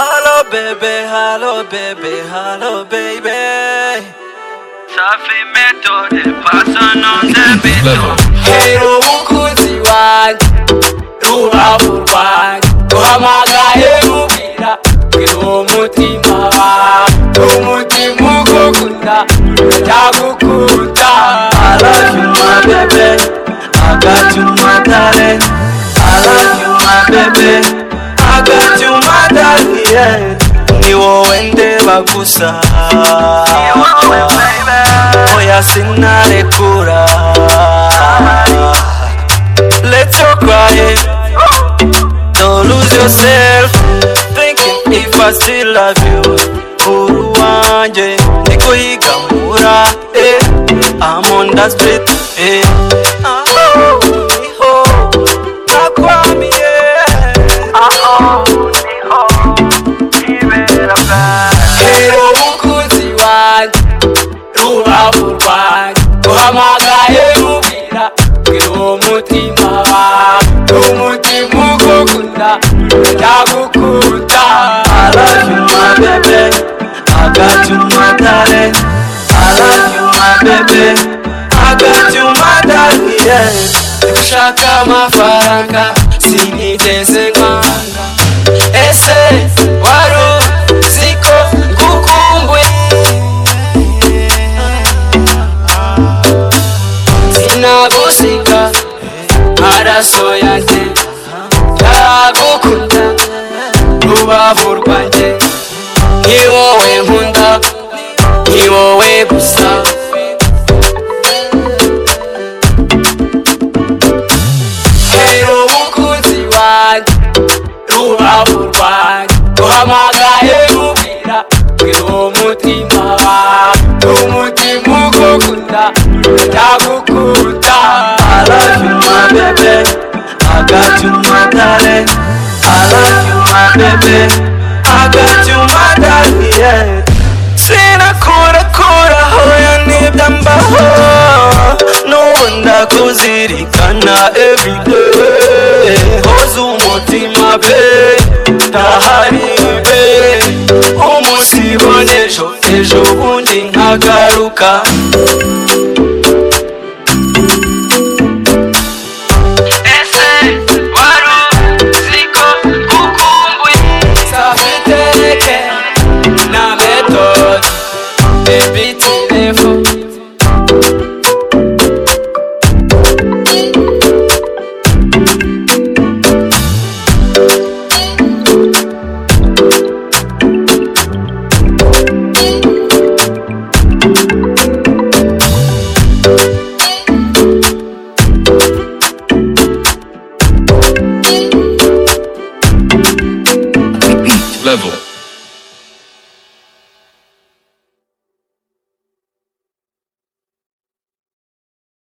baby, hello baby, hello baby. Safi methode, passion on the beat. Hera umukunzi wanjye rubavu rwanjye uhamagaye rubwira bwira uwo mutima wanjye umutima ugukunda ndagukunda I love you my baby I got you my darling I love you my baby I got you my darling yeah. ni wowe ndeba gusa ni wowe baby oya sinarekura Let's your crying. Don't lose yourself. Thinking if I still love you. Uru wanje nikuyigamura. Eh, I'm on the street. Eh. Ah, oh, oh, nakwamye. Ah, oh, oh, ibera bad. Hero umukunzi wanjye rubavu rwanjye uhamagaye rubwira bwira uwo mutima wanjye umutima ugukunda ndagukunda I love you my baby I got you my darling I love you my baby I got you my darling yeah. ushaka amafaranga sinigeze nkwanga ese wari uzi ko ngukumbuye sinagusika amaraso yanjye ndagukunda rubavu rwanjye ni wowe nkunda ni wowe gusa hera umukunzi wanjye rubavu rwanjye uhamagaye rubwira bwira uwo mutima wanjye umutima ugukunda ndagukunda I love you my baby I got you my darling I love you my baby I got you my darling yeah. sinakurakuraho ya nibyo mbaho n'ubu ndakuzirikana everyday hoza umutima pe ndahari pe umunsi ibone ejo ejo bundi nkagaruka Ese wari uzi ko ngukumbuye. safiteke na metode baby telefone level.